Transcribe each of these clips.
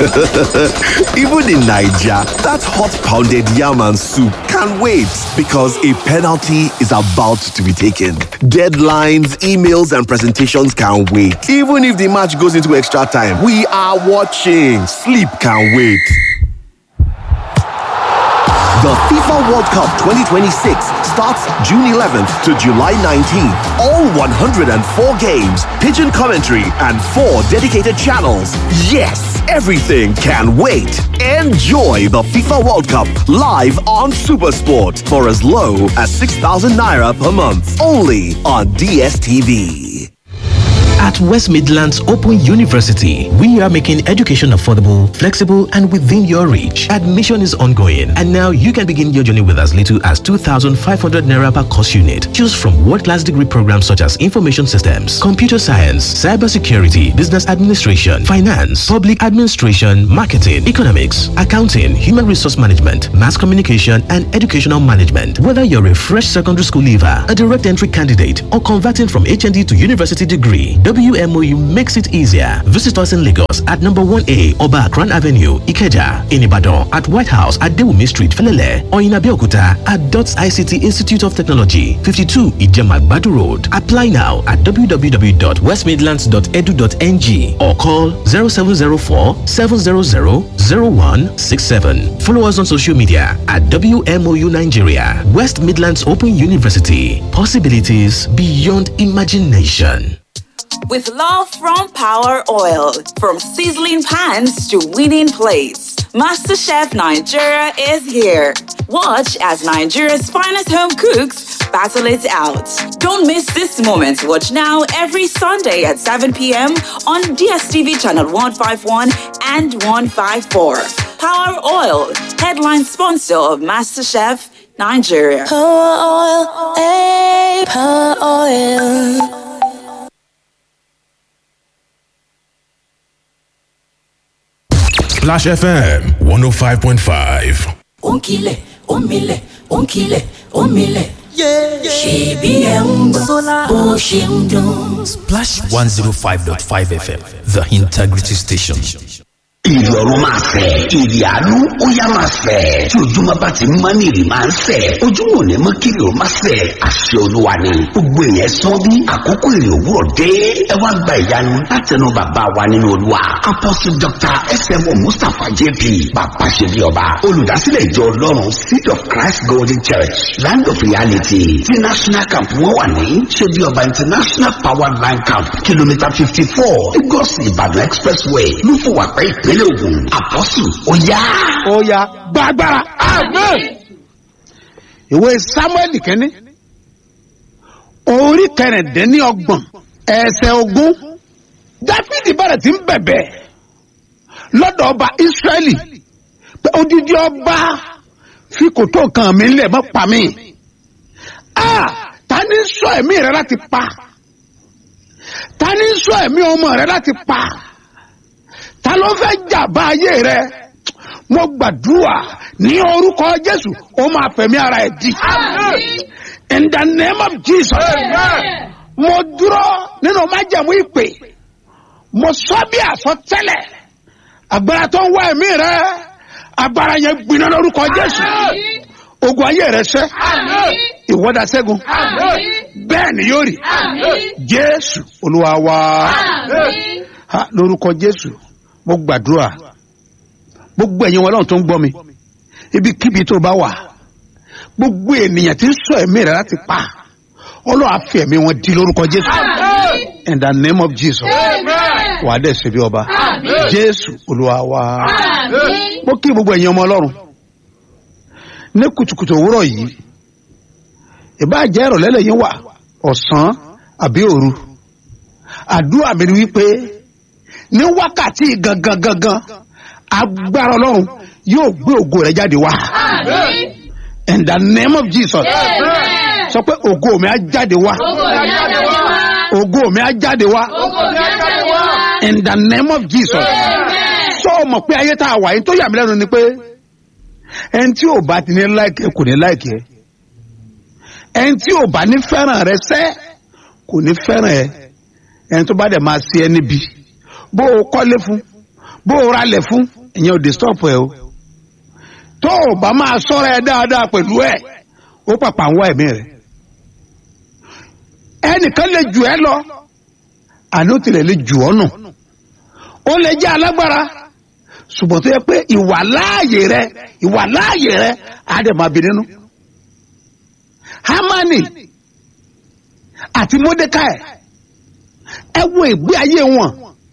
Even in Nigeria, that hot pounded yam and soup can wait because a penalty is about to be taken. Deadlines, emails, and presentations can wait. Even if the match goes into extra time, we are watching. Sleep can wait. The FIFA World Cup 2026 starts June 11th to July 19th. All 104 games, pigeon commentary, and four dedicated channels. Yes, everything can wait. Enjoy the FIFA World Cup live on Supersport for as low as 6,000 naira per month. Only on DSTV. At West Midlands Open University, we are making education affordable, flexible, and within your reach. Admission is ongoing, and now you can begin your journey with as little as 2,500 naira per course unit. Choose from world-class degree programs such as information systems, computer science, cybersecurity, business administration, finance, public administration, marketing, economics, accounting, human resource management, mass communication, and educational management. Whether you're a fresh secondary school leaver, a direct entry candidate, or converting from HND to university degree, WMOU makes it easier. Visit us in Lagos at number 1A Oba Akran Avenue, Ikeja, in Ibadan at White House at Dewumi Street, Felele, or in Abeokuta at DOTS ICT Institute of Technology, 52 Ijema Badu Road. Apply now at www.westmidlands.edu.ng or call 0704 700 0167. Follow us on social media at WMOU Nigeria, West Midlands Open University. Possibilities beyond imagination. With love from Power Oil, from sizzling pans to winning plates, MasterChef Nigeria is here. Watch as Nigeria's finest home cooks battle it out. Don't miss this moment. Watch now every Sunday at 7 p.m. on DSTV channel 151 and 154. Power Oil, headline sponsor of MasterChef Nigeria. Power oil, eh, power oil. Splash FM 105.5. ònkìlẹ̀ òmìlẹ̀ ònkìlẹ̀ òmìlẹ̀. ṣèbí ẹ̀ ń gbọ́ bó ṣe ń dún. Splash 105.5 FM, the integrity station. ìrì ọ̀run máa fẹ̀ ìrì àánú ó yá máa fẹ̀ tí ojúmọ́ bá ti mọ́ ní ìrì máa ń fẹ̀ ojúmọ́ ò ní mọ́ kiri ò máa fẹ̀ àṣẹ olúwa ni gbogbo èèyàn sán bí àkókò ìrì òwúrọ̀ dé ẹ wá gba ìyanu látẹnu bàbá wa nínú olúwa apostle dr smo mustapha jp bàbá ṣe bí ọba olùdásílẹ̀ ìjọ ọlọ́run seed of christ golden church land of reality tí national camp wọn wà ní ṣe bí ọba international power line camp kìlómítà fifty four lagos ìbàdàn expressway lúfọwàpẹ́ ìpínlẹ̀ ògùn àpọ́sù ó yá. ó yá gbàgbára amen. ìwé samuel kẹ́ni orí kẹrìndínlọ́gbọ̀n ẹsẹ̀ ogún dáfídì bẹ̀rẹ̀ tí ń bẹ̀bẹ̀ lọ́dọ̀ ọba ísírẹ́lì pé odidi ọba fi kòtò kan mi lẹ̀ mọ́ pa mí. a ta ni sọ ẹ̀mí rẹ láti pa ta ni sọ ẹ̀mí ọmọ rẹ láti pa ta ló fẹ́ jàmbá ayé rẹ mo gbàdúrà ní orúkọ jésù ó máa fẹ̀mí ara ẹ̀ di. in the name of jesus mo dúró nínú májẹ̀mú ìpè mo sọ bí àsọtẹ́lẹ̀ agbára tó ń wá ẹ̀mí rẹ agbára yẹn gbiná lórúkọ jésù ogun ayé rẹ sẹ ìwọ́dà sẹ́gun bẹ́ẹ̀ ni yóò rí jésù olúwa wa Ha, lórúkọ jésù mo gbàdúrà gbogbo ẹ̀yin wọn lọ́run tó ń gbọ́ mi ibikíbi tó bá wà gbogbo ènìyàn tí ń sọ ẹ̀mí rẹ̀ láti pa ọlọ́run á fi ẹ̀mí wọn di lórúkọ jésù in the name of jesus wà á dẹ̀ ṣe bí ọba jésù olúwa wa mo kí gbogbo ẹ̀yin ọmọ ọlọ́run ní kùtùkùtù òwúrọ̀ yìí ìbáàjẹ́ ìrọ̀lẹ́ lẹ́yìn wà ọ̀sán àbí òru àdúrà mi ni wípé ní wákàtí gangan gangan agbára ọlọ́run yóò gbé ògo rẹ jáde wá in the name of jesus sọ pé ògo mi á jáde wá ògo mi á jáde wá in the name of jesus sọ ọ mọ̀ pé ayé tá a wà yín tó yà mí lẹ́nu ni pé ẹni tí ò bá ti ní láìkẹ́ kò ní láìkẹ́ ẹni tí ò bá ní fẹ́ràn rẹ sẹ́ kò ní fẹ́ràn ẹ ẹni tó bá dẹ̀ máa ṣe ẹ níbi bó o kọ́lé fún bó o ra lẹ̀ fún ìyẹn ò dé stop ẹ o tó o bá máa sọ́ra ẹ dáadáa pẹ̀lú ẹ ó pàpà ń wá ẹ̀mí rẹ ẹnìkan lè jù ẹ lọ àní ó tilẹ̀ lè jù ọ́ nù ó lè jẹ́ alágbára ṣùgbọ́n tó yẹ pé ìwà láàyè rẹ ìwà láàyè rẹ á dẹ̀ máa bí nínú hamani àti mordecai ẹ wo ìgbé ayé wọn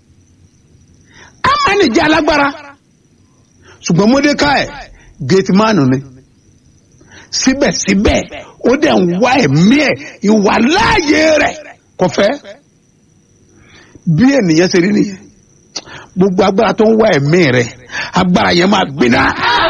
hamani jẹ́ alágbára ṣùgbọ́n mordecai gateman ni síbẹ̀síbẹ̀ ó dẹ̀ ń wá ẹ̀mí ẹ̀ ìwà láàyè rẹ̀ kò fẹ́ bí ènìyàn ṣe rí nìyẹn gbogbo agbára tó ń wá ẹ̀mí rẹ̀ agbára yẹn máa gbiná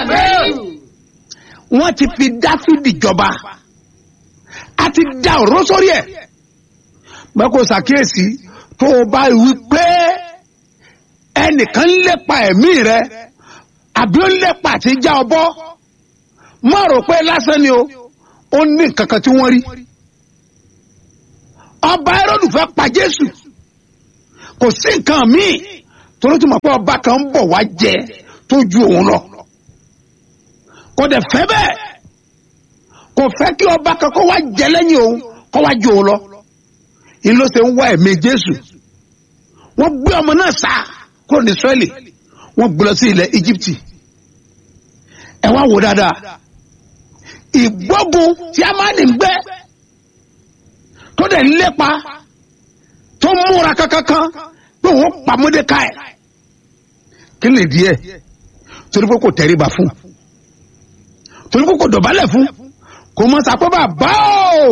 wọ́n ti fi dáfídì jọba a ti da ọ̀rọ̀ sórí ẹ̀ mẹ́kò ṣàkíyèsí tó o bá wí pé ẹnìkan ń lépa ẹ̀mí rẹ̀ àbí ó ń lépa àti já ọ bọ́ má rò pé lásán ni o ó ní nǹkan kan tí wọ́n rí ọba ẹrọ́dù fẹ́ pa jésù kò sí nǹkan míì torí tí mo pé ọba kan ń bọ̀ wá jẹ tó ju òun lọ kò dẹ̀ fẹ́ bẹ́ẹ̀ kò fẹ́ kí ọba kan kó wá jẹ lẹ́yìn òun kó wá ju òun lọ ìlú ṣe ń wá ẹ̀mí jésù wọ́n gbé ọmọ náà sá kúrò ní israẹli wọ́n gbé lọ sí ilẹ̀ íjíbítì ẹ wá wò dáadáa ìgbógun tí a máa ń gbé tó dẹ̀ ń lépa tó múra kankankan pé òun pa mọ́dékáì kí lè díẹ̀ torí pé kò tẹríba fún torí pé kò dọ̀bálẹ̀ fún kò mọ sàpọ̀ bàbá o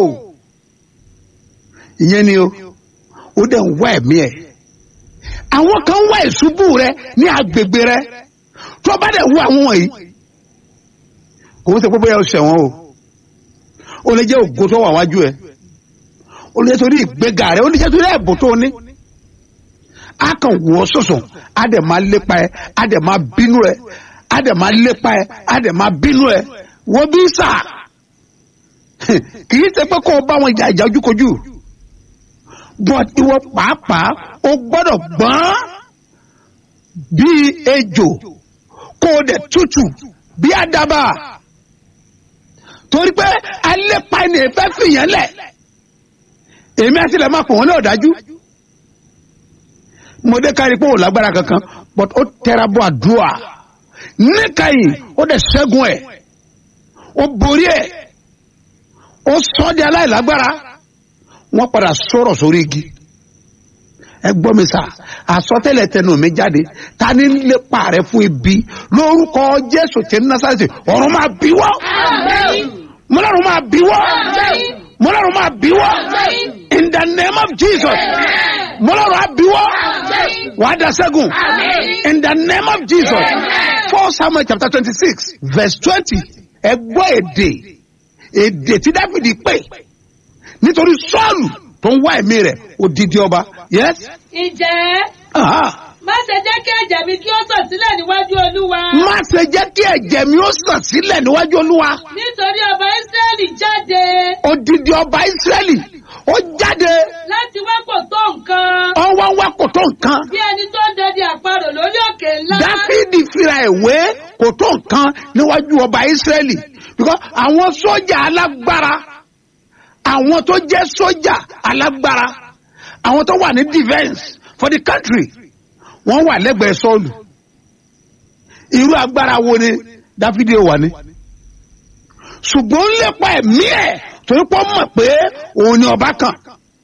ìyẹn ni o ó dẹ̀ ń wá ẹ̀mí ẹ̀ àwọn kan wá ìṣubú rẹ ní agbègbè rẹ tó bá dẹ̀ wú àwọn wọ̀nyí kò ń ṣe pé bóyá o ṣẹ̀wọ̀n o ó lè jẹ́ ògo tó wà wájú ẹ ó lè jẹ́ torí ìgbéga rẹ ó lè jẹ́ torí ẹ̀bùn tó ní a kàn wọ́ sọ̀sọ̀ a dẹ̀ máa lépa ẹ a dẹ̀ máa bínú ẹ a dẹ̀ máa lépa ẹ a dẹ̀ máa bínú ẹ wọ́n bí sà kì í ṣe pé kó o bá wọn jà ìjà ojúkojú but ìwọ pàápàá o gbọ́dọ̀ gbọ́n bíi ejò kó o dẹ̀ tútù bí àdàbà torí pé alépa ẹni fẹ́ fìyàn lẹ̀ èmi àti ilẹ̀ máa pọ̀ wọ́n náà dájú mo dé kárí pé ò lágbára kankan but ó tẹra bọ́ àdúrà níkàyìn ó dẹ̀ ṣẹ́gun ẹ̀ ó borí ẹ̀ ó sọ́ di aláìlágbára wọ́n padà sọ̀rọ̀ sórí igi ẹ gbọ́ mi sà àsọtẹ́lẹ̀ tẹnu mi jáde ta ni lépa rẹ fún ibi lórúkọ jésù tí ní násàlẹ̀ ọ̀run máa bí wọ́ mọ́lọ́run máa bí wọ́ mọ́lọ́run máa bí wọ́ in the name of jesus mọ́lọ́run á bí wọ́ wàá da sẹ́gun in the name of jesus four samuel chapter twenty six verse twenty ẹ gbọ́ èdè èdè tí dáfídì pè nítorí sọ́ọ̀lù tó ń wá ẹ̀mí rẹ̀ odidi ọba yes. ǹjẹ́ Ah. má ṣe jẹ́ kí ẹ̀jẹ̀ mi kí ó sàn sílẹ̀ níwájú olúwa. má ṣe jẹ́ kí ẹ̀jẹ̀ mi ó sàn sílẹ̀ níwájú olúwa nítorí ọba ísírẹ́lì jáde odidi ọba ìsírẹ́lì ó jáde láti wá kò tó nǹkan. ọwọ́ wá kò tó nǹkan bí ẹni tó ń dẹdẹ àparò lórí òkè ńlá. dáfídì fira ìwé kò tó nǹkan níwájú ọba ìsírẹ́lì because àwọn sójà alágbára àwọn tó jẹ́ sójà alágbára àwọn tó wà ní defence for the country wọ́n wà lẹ́gbẹ̀ẹ́ sọ́ọ̀lù irú agbára wo ni dáfídì ò wà ní. ṣùgbọ́n ó ń lépa ẹ̀mí ẹ̀ torí pé ó mọ̀ pé òun ni ọba kan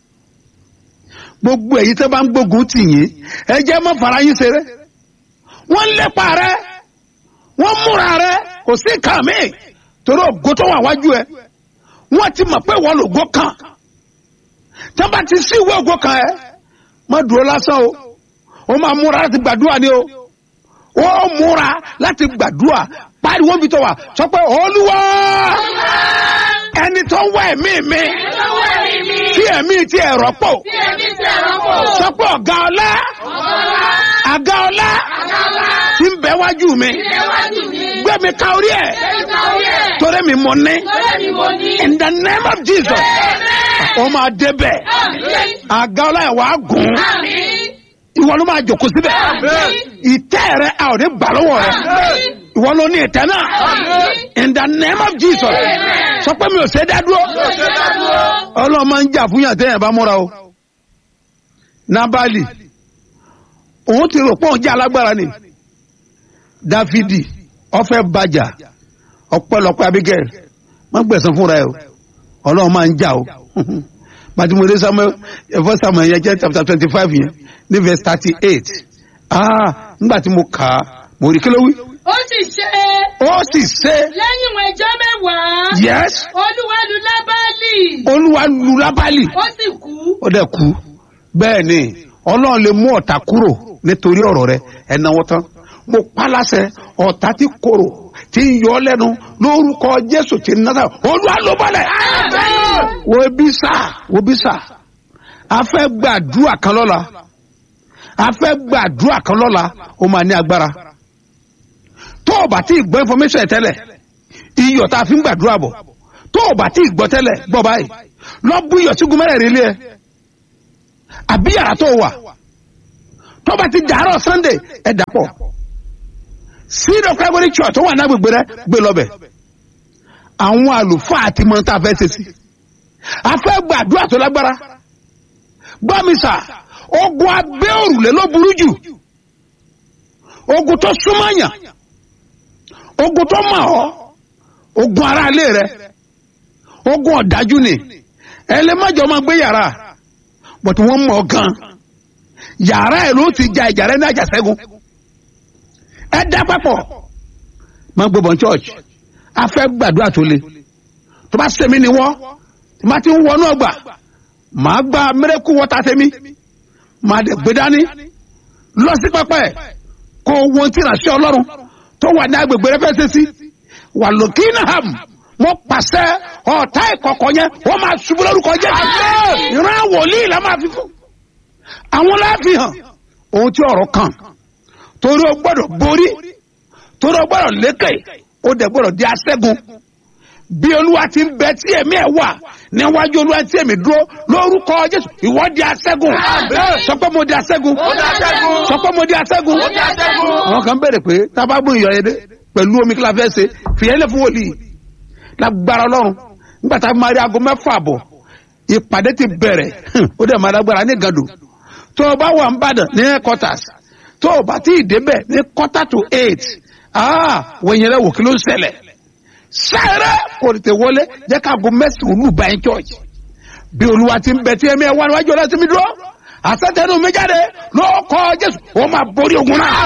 gbogbo èyí tó bá ń gbógun tì yín ẹ jẹ́ mọ́ fara yín ṣeré wọ́n ń lépa rẹ wọ́n múra rẹ kò sí nǹkan míì torí ògo tó wà wájú ẹ wọ́n ti mọ̀ pé wọ́n lògo kan tí wọ́n bá ti sí ìwé ògo kan ẹ má dúró lásán o ó máa múra láti gbàdúrà ni o ó múra láti gbàdúrà pariwo bí tó wà sọ pé olúwa ẹni tó ń wá ẹ̀mí mi tí ẹ̀mí ti ẹ̀rọ pò sọ pé ọ̀gá ọlá àga ọlá tí ń bẹ wájú mi gbé mi ká orí ẹ̀ torí mi mọ̀ ní in the name of jesus ó máa débẹ̀ àga ọlá ẹ̀ wá gùn ìwọ ló máa jòkó síbẹ̀ ìtẹ́ rẹ a ò ní gbà lọ́wọ́ rẹ ìwọ ló ní ìtẹ́ náà in the name of jesus sọ pé mi ò ṣe é dá dúró ọlọ́run máa ń jà fún yàn tẹ́yàn bá múra o nabali òun ti rò pé òun jẹ́ alágbára ni dáfídì ọfẹ́ bàjà ọpẹ́lọpẹ́ abigail má gbẹ̀sán fúnra ẹ o ọlọ́run máa ń jà o matimode samuel ẹ̀fọ́ samuel yẹn jẹ́ chapter twenty five yẹn ní verse thirty eight ah nígbà tí mo kà á mo rí kí ló wí. ó sì ṣe ó sì ṣe lẹ́yìn ìwọ̀n ẹjọ́ mẹ́wàá yes olúwa lu lábálì olúwa lu lábálì ó sì kú ó dẹ̀ kú bẹ́ẹ̀ ni ọlọ́run lè mú ọ̀tá kúrò nítorí ọ̀rọ̀ rẹ ẹ̀náwó tán mo pa láṣẹ ọ̀tá tí korò tí ń yọ ọ́ lẹ́nu lórúkọ jésù tí ń náà olúwa ló bọ́lẹ̀ wo bí sà wo bí sà a fẹ́ gbàdúrà kan lọ́la a fẹ́ gbàdúrà kan lọ́la ó máa ní agbára tó o bá tí ì gbọ́ information ẹ̀ tẹ́lẹ̀ iyọ̀ tá a fi ń gbàdúrà bọ̀ tó o bá tí ì gbọ́ tẹ́lẹ̀ gbọ́ báyìí lọ bú iyọ̀ sí gúnmẹ́rẹ̀ rí lé ẹ àbí yàrá tó wà tó bá ti dàárọ̀ sunday ẹ dàpọ̀ seed of calvary church tó wà ní agbègbè rẹ gbé lọ́bẹ̀ àwọn àlùfáà àti mọ̀ tá a fẹ́ ṣe sí a fẹ́ gbàdúrà tó lágbára gbọ́ mi sà ogun abẹ́ òrùlé ló burú jù ogun tó súnmọ́yàn ogun tó mọ̀ ọ́ ogun ara ilé rẹ ogun ọ̀dájú ni ẹlẹ́mọ̀jọ́ máa gbé yàrá but wọ́n mọ̀ ọ́ gan yàrá ẹ̀ ló ti ja ìjà rẹ ní àjàṣẹ́gun ẹ dá papọ̀ máa gbé bọ̀ church a fẹ́ gbàdúrà tó le tó bá sẹ́mi ni wọ́n tó bá ti ń wọnú ọgbà màá gba mẹ́rẹ́kù wọ́ta sẹ́mi màá dẹ̀ gbé dání lọ sí pẹpẹ kó wọn tí ìrànṣẹ́ ọlọ́run tó wà ní agbègbè rẹ fẹ́ ṣe sí wà lókè náà mo pàṣẹ ọ̀tá ìkọ̀kọ̀ yẹn wọ́n máa ṣubú lórúkọ jẹ́ ìran wòlíì la máa fi fún àwọn láàfin hàn ohun tí ọ̀rọ̀ kan torí o gbọ́dọ̀ borí torí o gbọ́dọ̀ lékè o dẹ̀ gbọ́dọ̀ di aṣẹ́gun bí olúwa ti ń bẹ tí èmi ẹ̀ wà níwájú olúwa tí èmi dúró lórúkọ jésù ìwọ di aṣẹ́gun sọ pé mo di aṣẹ́gun sọ pé mo di aṣẹ́gun àwọn kan bẹ̀rẹ̀ pé tábàgbọ́n ìyọ̀ yẹn dé pẹ̀lú omi kí la fẹ́ ṣe fìyẹn lè fún wòlíì lágbára ọlọ́run nígbà tá a máa rí aago mẹ́fà bọ̀ ìpàdé ti bẹ̀rẹ̀ ó dẹ̀ máa lágbára ní gàdò tó o bá wà ń bàdàn ní headquarters tó o bá tí ì débẹ̀ ní quarter to eight ah wọ̀nyẹn rẹ̀ wò kí ló ń ṣẹlẹ̀ sáré kò tètè wọlé jẹ́ ká aago mẹ́sàn-án olú bá yín church bí olúwa ti ń bẹ tí ẹ̀mí ẹ̀ wá níwájú ọlọ́sìn mi dúró àṣetẹnu mi jáde ló kọ́ jésù ó máa borí ogun náà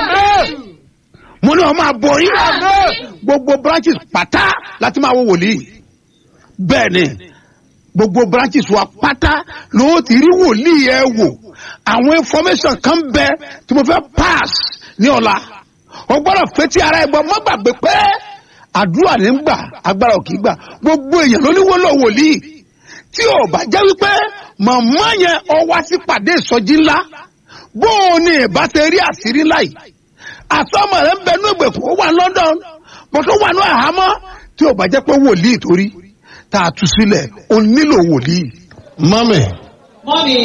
mo ní wọn máa borí gbogbo branches pátá láti máa wo wòlíì bẹ́ẹ̀ ni gbogbo branches wa pátá ló ti rí wòlíì ẹ wò àwọn information kan bẹ tí mo fẹ́ pass ní ọ̀la o gbọ́dọ̀ fetí ara ẹ gbọ́ mọ́ gbàgbé pé àdúrà ní ń gbà agbára ò kì í gbà gbogbo èèyàn ló ní wọ́lọ̀ wòlíì tí ò bá jẹ́ wípé màmá yẹn ọ wá sí pàdé ìsọjí ńlá bó o ní ìbá ṣe rí àṣírí ńlá yìí àsọmọ rẹ ń bẹ ní ìgbèkùn ó wà london bó tó wà ní àhámọ́ tí ò bá jẹ́ pé wòlíì torí tá a tú sílẹ̀ o nílò wòlíì. mọ́mì mọ́mi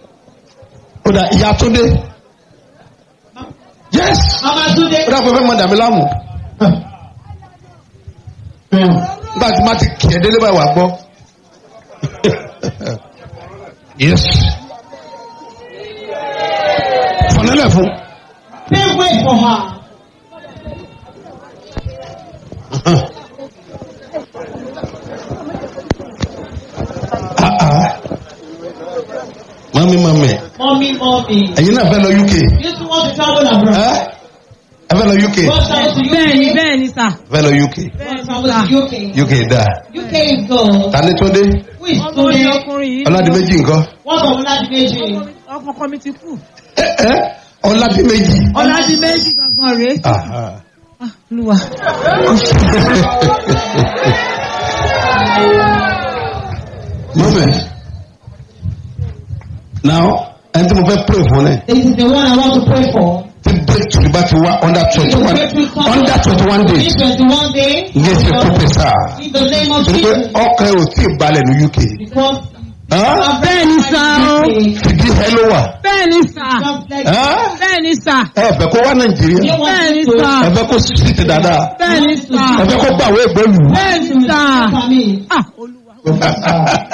ó dà ìyá tó dé yes mama túnde ó dà pé fẹ́ mọ dàmí láàmú nígbà tí má ti kì í délé báyìí wà gbọ́ yes fọ̀nẹ́lẹ̀ fún. pay way for her. mọ́mí mọ́mí mọ́mí mọ́mí. ẹ̀yin náà fẹ́ lọ uk you too want to travel abroad. ẹ ẹ fẹ́ lọ uk Go travel to UK. bẹ́ẹ̀ni bẹ́ẹ̀ni sà. fẹ́ lọ uk Go travel to UK. uk dáa UK is good. ta ni tó dé Who is ọmọ Tunde? mi ọkùnrin yìí. ọládìméjì nǹkan What's of Oladimeji? ọkọ mi ti kú. ẹ ẹ ọládìméjì. ọ̀làdì méjì gangan rèé. Aha. olúwa. moment now ẹni tí mo fẹ́ pray fún ẹ This is the one I want to pray for. tí breakthrough bá ti wá under twenty The one breakthrough comes under twenty one days in 21 days. ní ẹsẹ̀ kó pè sáà In the name of torí pé Jesus. ọkàn ẹ ò tí ì balẹ̀ ní uk Because bẹ́ẹ̀ni sá o fìdí ẹ ló wà. bẹ́ẹ̀ni sá bẹ́ẹ̀ni sá ẹ fẹ́ kó wá nàìjíríà bẹ́ẹ̀ni sá ẹ fẹ́ kó síìtì dáadáa bẹ́ẹ̀ni sá ẹ fẹ́ kó gbàwé ìgbẹ́lú. bẹ́ẹ̀ni sá. Ah, Olúwa.